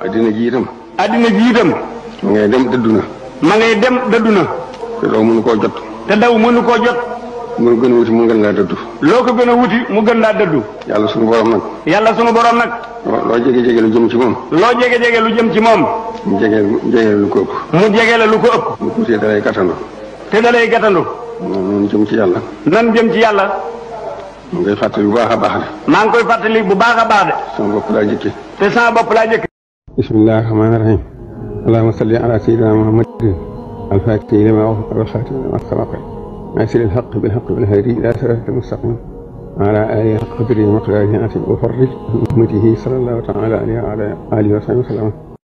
addina ji itam addina ji itam ma ngay dem dëddu na ma ngay dem dëddu na te doo mënu koo jot te daw mënu koo jot mu gën a wuti mu gën laa dëddu loo ko gën a wuti mu gën laa dëddu yàlla sunu borom nag yàlla sunu borom nag loo loo jege jege lu jëm ci moom loo jege jege lu jëm ci moom mu jege jege lu ko ëpp mu jege la lu ko ëpp mu tuutee dalay gàttandu te da lay gàttandu noonu jëm ci yàlla nan jëm ci yàlla mu ngay fàttali bu baax a baax de maa ngi koy fàttali bu baax a baax de sama bopp laa jëkke te sama bopp laa jëkk bismillahi rahmaani rahim allahumma salli ala sayyidina muhammadin alfaatihi lima ughliqa wal khaatimi lima sabaqa ناصر الحق بالحق والهادي إلى صراط المستقيم وعلى آله حق قدره ومقداره العظيم وفرج عن أمته صلى الله تعالى عليه وعلى آله وصحبه وسلم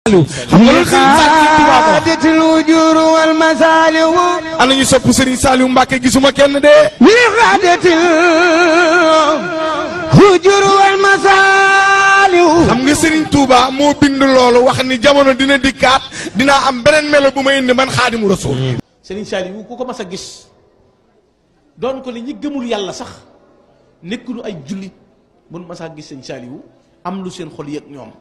xaadatil wujur wal masaliw ana ñu sopp Serigne Saliou Mbacke gisuma kenn de. li xaadatil wujur wal masaliw xam nga Serigne Touba moo bind loolu wax ni jamono dina dikkaat dinaa am beneen melo bu ma indi man xaadimu rasul. Serigne Saliou ku ko mas a gis doon ko li ñi gëmul yàlla sax nekkunu ay jullit mun mas a gis Serigne Saliou am lu seen xol yëg ñoom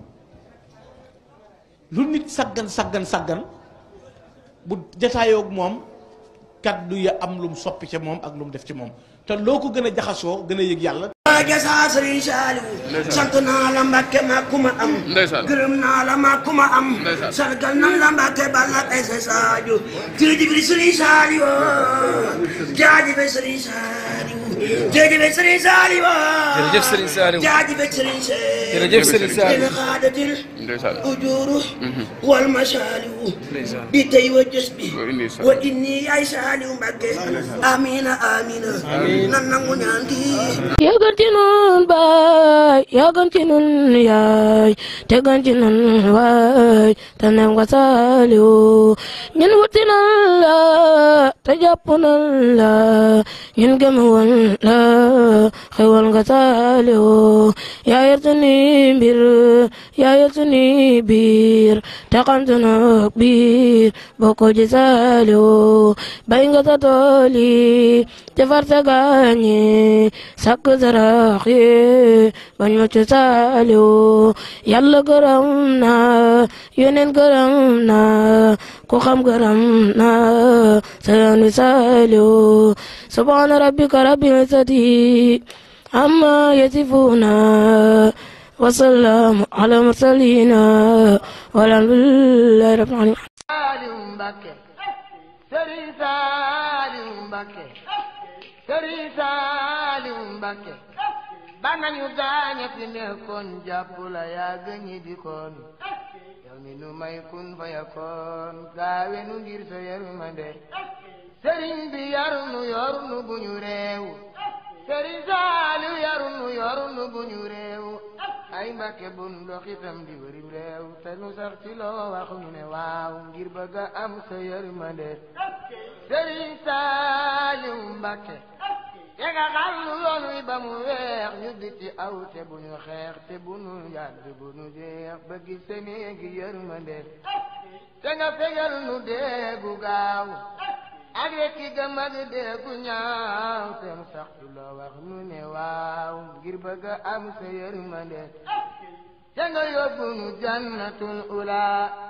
lu nit saggan saggan saggan bu jataayoog moom kaddu ya am lu mu soppi ca moom ak lu mu def ci moom te loo ko gën a jaxasoo gën a yëg yàlla gesa sëriñ Saaliw sant naa la Mbàkke ma ku ma am gërëm naa la ma ku ma am sargal nan la Mbàkke balla ay sa saaju jërëjëf sëriñ Saaliw jaajëf sëriñ Saaliw jërëjëf sëriñ Saaliw jërëjëf Serigne Saliou jaajëf sëriñ Saaliw jërëjëf Serigne Saliou dina xaadatil ujuru wal masaaliw bi tey wa jës bi wa inni ay Saaliw Mbàkke amina amina nan nangu ñaan gi yaa gën ci nun baay yaa gën ci nun yaay te gën ci nun waay te nem nga saaliw ñun wuti nan la te jàpp nan la ñun gëm woon la xewal nga saaliw yaa yor sunu mbir yaa yor sunu biir te xam sunu biir boo ko ji saaliw bay nga sa tool yi defar sa gaañi sakk sarax yi bañ ma ci saaliw yàlla gërëm na yeneen gërëm na ku xam gërëm na sayan wi saaliw subhaana rabbika rabbil izzati amma yasifuna wasalaamu ala mursalina walhamdulillahi rabbil alamin Saliou Mbacke Serigne Saliou Mbacke Serigne Saliou Mbacke ba nañu gaañe fi nekkoon jàpp la yaa gëñi di koon yow mi nu may kun fa yakoon gaawe nu ngir sa yërmande Serigne bi yarunu yorunu bu ñu réew Serigne Saliou yarunu yorunu bu ñu réew ay Mbàkke bun dox itam di wërim réew te nu sax ci loo wax ñu ne waaw ngir bëgg a am sa yërmande Serigne Saliou Mbàkke te nga xam lu yoon wi ba mu weex ñu di ci aw te bu ñu xeex te bu nu yàgg bu nu jeex ba gis sa néegi yërmande te nga fegal nu deegu gaaw ak rekki gëm ak deegu ñaaw te mu sax ci loo wax nu ne waaw ngir bëgg a am sa yërmande te nga yóbbu nu jannatul ula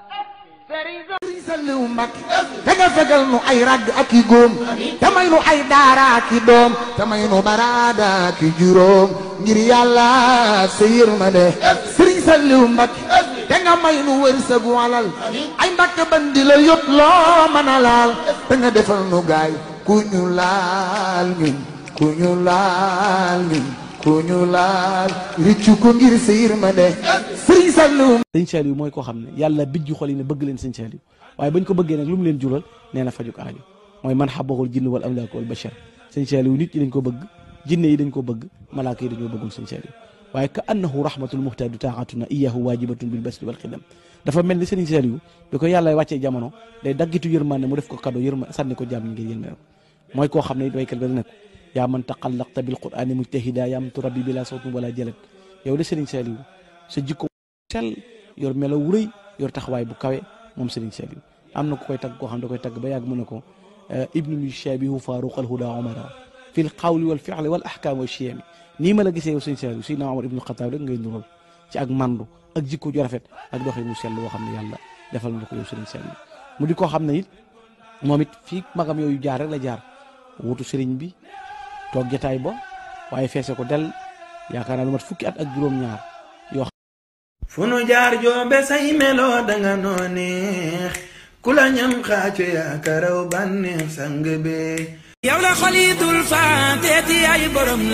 Serigne Saliou Mbacke te nga fegal nu ay ragg ak i góom te may nu ay daara ak i doom te may nu baraada ak i juróom ngir yàlla sa yërmande Serigne Saliou Mbacke te nga may nu wërsëgu alal ay Mbacke bandi la yot loo mën a laal te nga defal nu gaay ku ñu laal ñun ku ñu laal ñun ku ñu laal riccu ko ngir sa yërmande Serigne Saliou sëñ Saliou mooy koo xam ne yàlla bijju xol yi ne bëgg leen sëñ Saliou waaye bañ ko bëggee nag lu mu leen jural nee na fajuk aajo mooy man xabaxul jinn wal amlaak wal bachar sëñ Saliou nit ñi dañ ko bëgg jinne yi dañ ko bëgg malaaka yi dañoo bëggul sëñ Saliou waaye ka annahu rahmatul muhtadu taatuna iyahu wajibatun bil basri wal xidam dafa mel ni sëriñ Saliou bi ko yàlla wàccee jamono day daggitu yërmande mu def ko cadeau yërma sànni ko jaam ñi ngir yërmande mooy koo xam ne waykat ba ne ko yaa man taqallaqta bil qur'ani mujtahida yaa man turabbi bila sawtin wala jalat yow de sëriñ Saliou sa jikko sell yor melo wu rëy yor taxawaay bu kawe moom Serigne Saliou am na ku koy tagg koo xam da koy tagg ba yàgg mu ne ko ibnu yushabihu faruq al huda omara fi l qawli wal fi'li wal ahkam wa chiyami nii ma la gisee yow Serigne Saliou Seydina Omar ibnu Xataab rek ngay nural ci ak mandu ak jikko ju rafet ak doxin mu sell woo xam ne yàlla defal na ko yow sëriñ sell mu di ko xam ne it moom it fii magam yooyu jaar rek la jaar wutu sëriñ bi toog jataay ba waaye feese ko del yaakaar naa lu mat fukki at ak juróom-ñaar yoo fu nu jaar joobe say meloo danga noo neex ku la ñam xaaco yaakaraw bànneex sang be yow la xolitul faateeti ay borom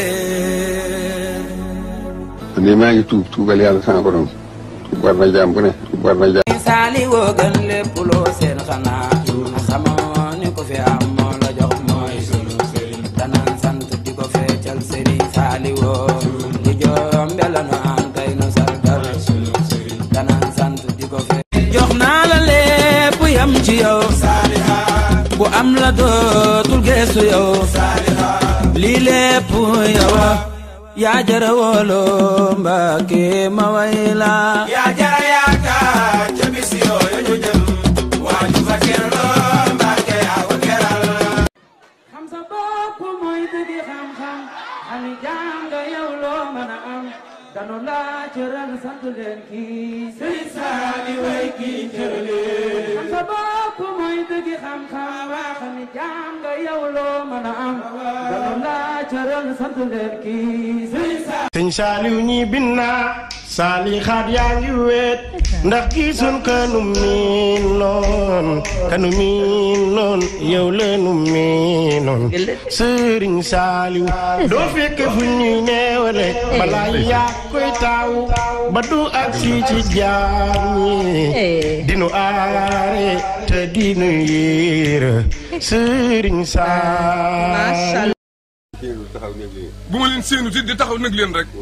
leer man de maa ngi tuub tuubal yàlla sama borom tuub war na jaam bu ne tuub war na jaam saali woo gën lépp loo seen xanaa xamoo ni ko fi am moo la jox mooy sunu sëriñ danaan sant di ko feccal sëriñ saali woo li jombe la nu am tey nu sargal sunu sëriñ danaan sant di ko fe jox naa la lépp yam ci yow bu am la dootul geesu yow lii lépp yow yaa jara woolo Mbàkke ma way la yaa jara yaakaar ca bis yooyu ñu jëm waaju fa kerloo Mbàkke yaa ko keral xam sa bopp mooy dëgg xam-xam xami jàng yow loo mën a am danu laa cëral sant leen kii sëriñ saali way kii cëralee xam sa bopp mooy dëgg xam-xam waa xami jàng yow loo mën a am danu laa cëral sant leen kii sëriñ saali sëñ saaliw ñi binna saali xaat yaa ngi weet ndax gisun kanu miin noon kanu miin noon yow lanu miinoon sëriñ saaliw doo fekk fu ñuy neewale balaa yaa koy taaw ba du ak si ci jaam ñi dinu aare te dinu yiir sëriñ saaliw bu ma leen séenu ti di taxaw nag leen rek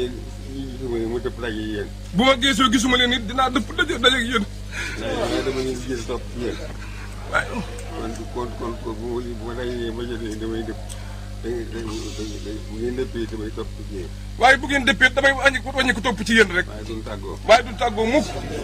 mu dëpp daje yéen bu ma geesoo gisuma leen it dinaa dëpp daje daje ak yéen waaye dama leen jël topp ci yéen waaye kon kon kon kon bu ma bu ma dajee ma jëlee damay dëpp da da bu ngeen dëppee damay topp ci yéen waaye bu ngeen dëppee damay wàññi ko wàññi ko topp ci yéen rek waaye duñ tàggoo waaye du tàggoo mukk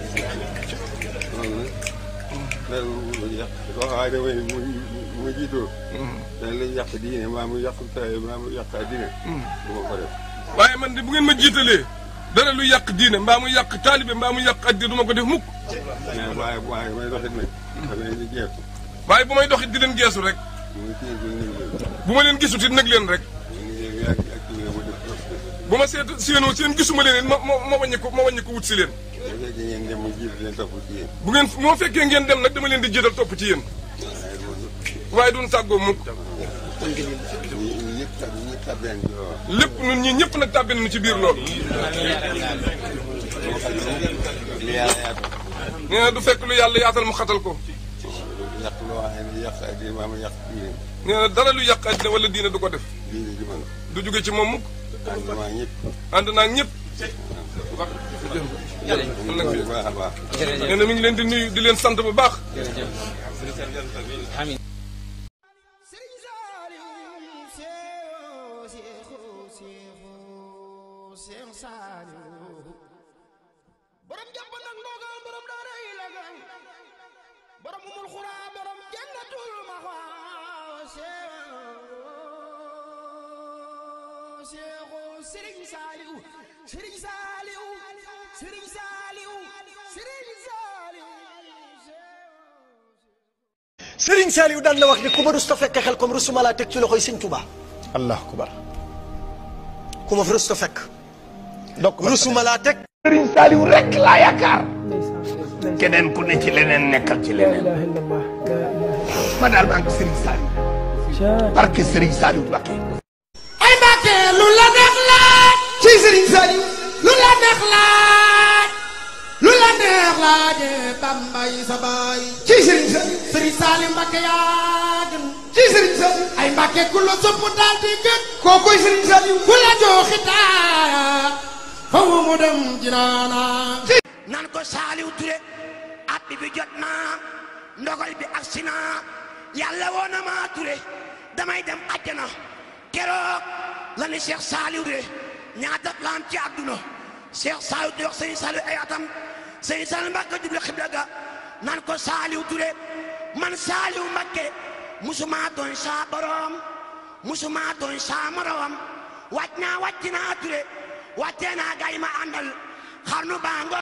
loolu nag loolu yàq loo xam ne damay mu mu jiitoo dañ lay yàq diine maa mu yàq taay maa mu yàq diine du ma ko def waaye man de bu ngeen ma jiitalee dara lu yàq diine mbaa mu yàq taalibe mbaa mu yàq addi du ma ko def mukk mais waaye waaye may doxit nag dama leen di jeexu waaye bu may doxit di leen geesu rek muy kii bi ñu bu ma leen gisut it nag leen rek ngi ak ak kii nga ma def bu ma seet séenoo seen gisuma leen it ma ma ma wàññi ko ma wàññi ko wut si leen bu fekkee ngeen dem mu jiitu leen topp ci yéen bu ngeen moo fekkee ngeen dem nag dama leen di jiital topp ci yéen waaye duñ tàggoo mukk ñu ñëpp tab ñëpp tabeen ci loolu lépp ñun ñii ñëpp nag tàbbi nañu ci biir loolu li yàlla yaatu nee na du fekk lu yàlla yaatal mu xatal ko yàq loo xam ne yàq ak diine maa ma yàq diine nee na dara lu yàq àddina wala diine du ko def diine ji man du jóge ci moom mukk ànduma ñëpp ànd naa ak ñëpp bu baax a baax nee na mi ngi leen di nuyu di leen sant bu baax borom jàpp nag ndogal borom daara yi la gan borom umul xuraa borom jannatul maxwa seexu sëriñ saaliw sëriñ saaliw sëriñ saaliw sëriñ saaliw Sëriñ Saaliw daan na wax ni ku ma rus ta fekk xel comme rusuma laa teg ci loxoy Sëñ Tuubaa allah akbar ku ma fi rus ta fekk donc rusuma laa teg Sëriñ Saaliw rek laa yaakaar keneen ku ne ci leneen nekkal ci leneen ma daal maa ngi Sëriñ Saaliw barke Sëriñ Saaliw Mbakke ay Mbàkke lu la neex laaj ci Sëriñ Saaliw lu la neex laaj lu la neex laaje Bambay sa baay ci Sëriñ Saaliw Sëriñ Saaliw Mbàkke yaa gën ci Sëriñ Saaliw ay Mbàkke ku la sopp daal di gën kookoy Sëriñ Saaliw ku la joxi taaya faw mu dem jinaana nan ko saaliw ture at bi bi jot naa ndogal bi agsi naa yàlla woo na maa ture damay dem àjjana keroog la ni Cheikh Saaliw de ñaata la am ci àdduna Cheikh Saaliw di wax sëñ Saaliw ay atam sëñ Saaliw Mbàkke jublu xibla ga nan ko saaliw ture man saaliw Mbàkke musuma doon saa borom musuma doon saa morom wàcc naa wàcc naa ture wàccee naa gay ma àndal xarnu bango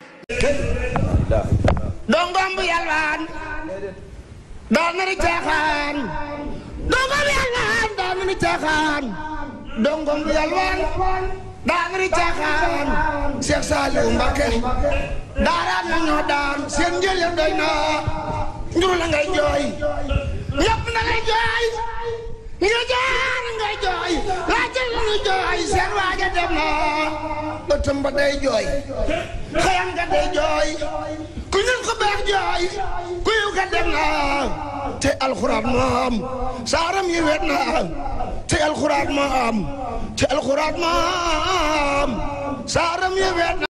dongom bu yalwaan daa nari caaxaan dongom bu yalwaan daa nari caaxaan dongom bu yalwaan daa nari caaxaan Cheikh Saliou Mbacké daaraan na ñoo daan seen njël ya doy na njuru la ngay jooy ñëpp na ngay jooy nga jaar ngay jooy laajal la ngay jooy seen waaja dem na ëttam ba day jooy xëyam nga day jooy ku ñun ko beex jooy ku yiw ka dem na te alxuraan moom saaram yi wet na te alxuraan moom te alxuraan moom saaram yi wet na